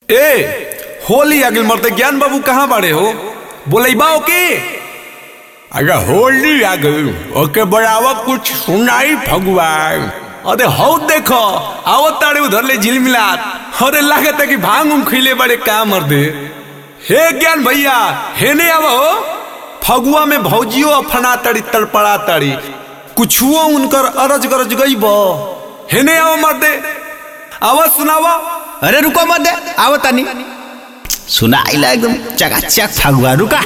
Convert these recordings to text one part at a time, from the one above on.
ए होली आगिल मरते ज्ञान बाबू कहाँ बाड़े हो बोलैबा ओके अरे होली आ गई ओके बराबर कुछ सुनाई भगवान अरे हौ देखो आवत ताड़े उधर ले झिलमिलात अरे लागत है कि भांग उंग खिले बड़े का मर दे हे ज्ञान भैया हे ने आवो फगुआ में भौजियो अफना तड़ी तड़पड़ा तड़ी कुछुओ उनकर अरज गरज गई बो हे ने आवो मर दे आवाज सुनावा अरे रुको मत दे आओ तनी सुनाइला एकदम चकाचक फगुआ रुका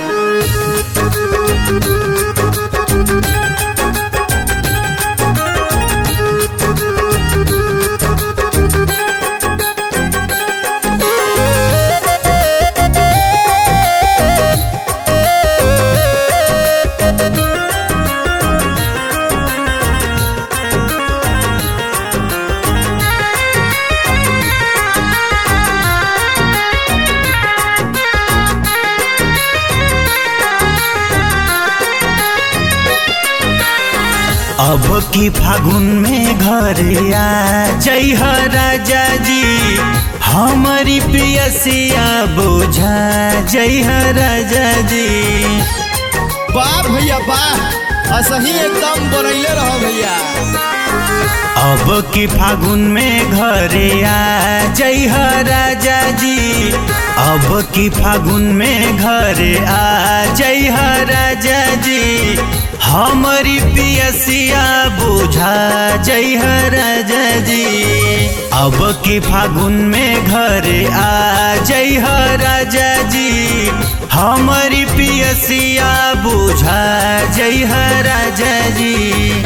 अब की फागुन में घर आ जय हो राजा जी हमारी पियसिया बोझा जय हो राजा जी वाह भैया वाह असही एकदम बनैले रहो भैया अब की फागुन में घरे आ जय हो राजा जी अब की फागुन में घरे आ जय हो राजा जी हमारी पियसिया बुझा जय हो राजा जी अब की फागुन में घरे आ जय हो राजा जी हमारी पियसिया बुझा जय हो राजा जी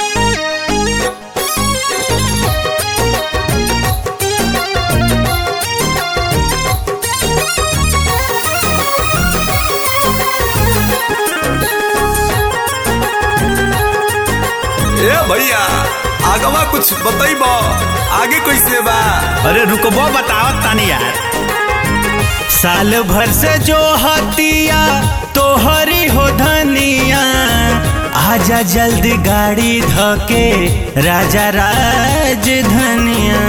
ए भैया आगवा कुछ बतैबो आगे कैसे बा अरे रुकबो बताओ तानी यार साल भर से जो हतिया तोहरी हो धनिया आजा जल्दी गाड़ी धके राजा राज धनिया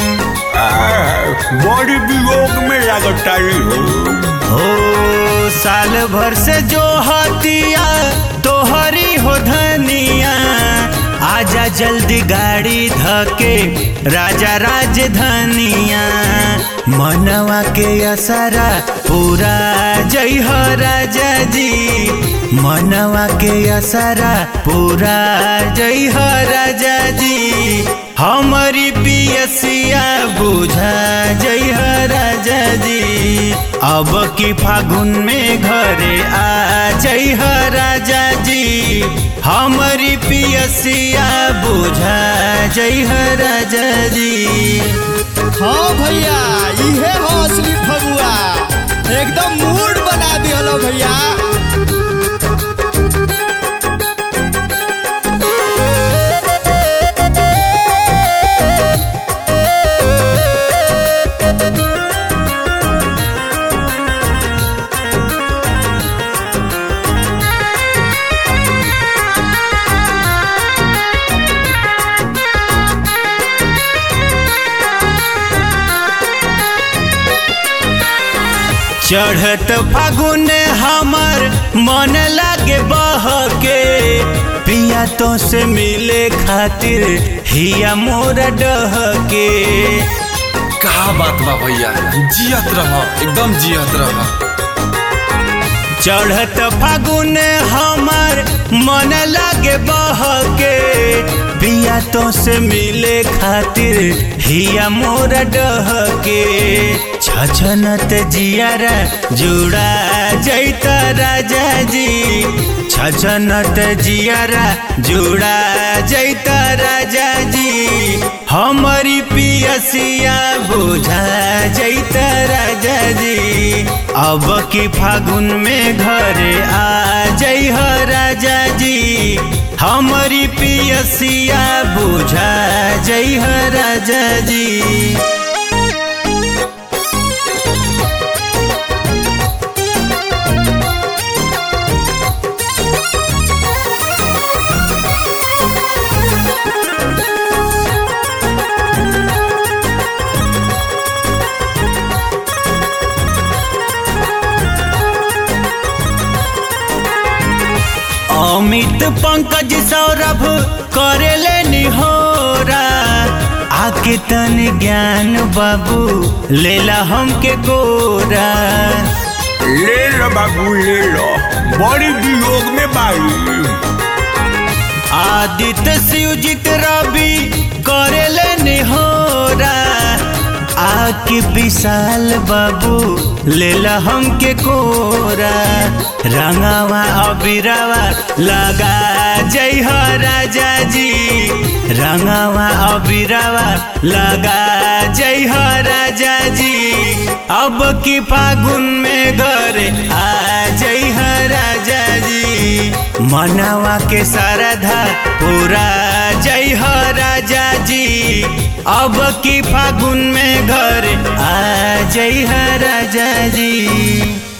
बड़ी वियोग में लगतारी हो हो साल भर से जो हतिया तोहरी हो धनिया आजा जल्दी गाड़ी धके राजा राज धनिया मनवा के असरा पूरा जय हो राजा जी मनवा के असरा पूरा जय हो राजा जी हमारी पियसिया बुझा जय हो राजा जी अब की फागुन में घरे आ जय हो राजा जी हमारी पियसिया बुझा जय हो राजा जी हाँ भैया इहे हो असली फगुआ एकदम मूड बना दिहलो भैया चढ़त फागुन हमर मन लागे बहके पिया तो से मिले खातिर हिया मोर डहके का बात बा भैया जियत रह एकदम जियत रह चढ़त फागुन हमर मन लागे बहके पिया तो से मिले खातिर हिया मोर डहके छछनत जियारा जुड़ा जैत राजा जी छछनत जियारा जुड़ा जैत राजा जी हमारी पियसिया बुझा जैत राजा जी अब की फागुन में घरे आ जय हो राजा जी हमारी पियसिया बुझा जय हो राजा जी अमित पंकज सौरभ करेले निहोरा आके तन ज्ञान बाबू लेला हमके गोरा ले लो बाबू ले लो बड़ी वियोग में बाई आदित्य शिवजित रवि करेले निहोरा आके विशाल बाबू लेला हमके कोरा रंगावा अबिरावा लगा जय हो राजा जी रंगावा अबिरावा लगा जय हो राजा जी अब की फागुन में घर आ जय हो राजा जी मनावा के सरधा पूरा जय हो राजा जी अब की फागुन में घर आ जय हो राजा जी